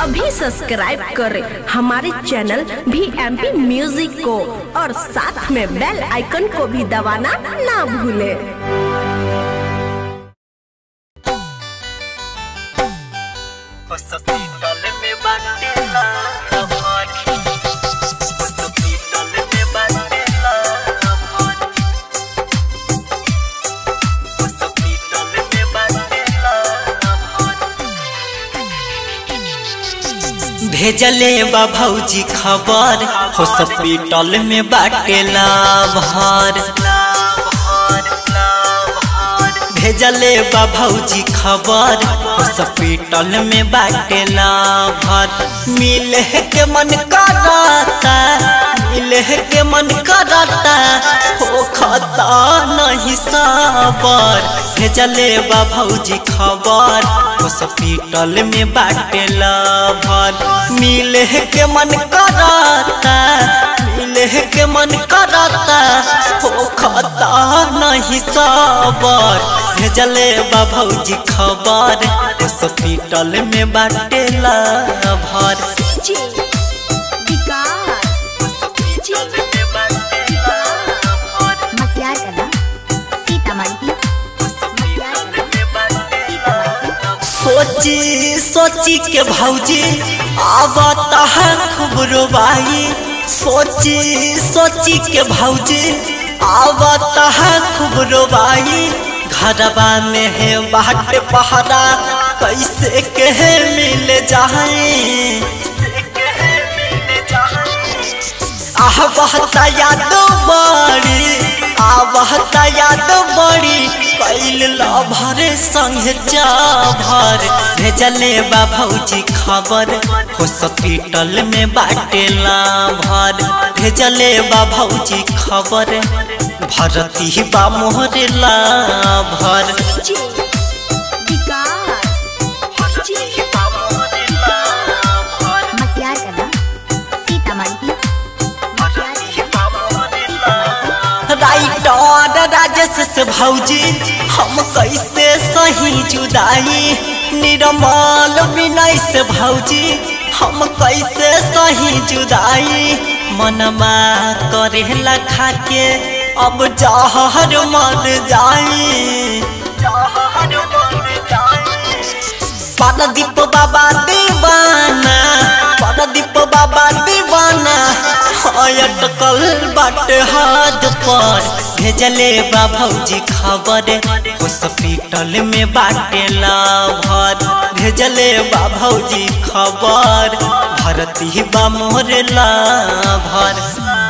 अभी सब्सक्राइब करें हमारे चैनल भी एम पी म्यूजिक को और साथ में बेल आइकन को भी दबाना ना भूलें हॉस्पिटल में बाटेला हमारी हॉस्पिटल में बाटेला हमारी हॉस्पिटल में बाटेला हमारी भेजले बा भौजी खबर हॉस्पिटल में बाटेला भर भेजले बा भौजी खबर हॉस्पिटल में बाटेला भर मिले के मन करता मिले के मन करता हो खता नहीं सबर भेजले बा भौजी खबर हॉस्पिटल में बाटेला भर मिले के मन करता मिले के मन करता हो खता नहीं सबर भेजले बा भौजी खबर हॉस्पिटल में बाटेला भर मक्यार कला सीतामढ़ी सोची सोची के भौजी आवता है खूब रोबाई सोची सोची के भौजी आवता है खूब रोबाई घरबा में है बाट पहरा कैसे के मिल जाए आह बहता याद बड़ी आ बहता याद बड़ी कैल लभर संग चाभर भेजले बा भौजी खबर हॉस्पिटल में बाटेला भर भेजले बा भौजी खबर भरती बा मोहरेला भर मक्यार कला सीतामढ़ी राइटर राजेश से भौजी हम कैसे सही जुदाई निर्मल विनय से भौजी हम कैसे सही जुदाई मनमा करेला खाके अब जहर मर जाई पारदीप बाबा दीवाना पारदीप बाबा दीवाना अटकल बाट हाथ पर भेजले बा भौजी खबर हॉस्पिटल में बाटेला भर भेजले बा भौजी खबर भरती बा मोहरेला भर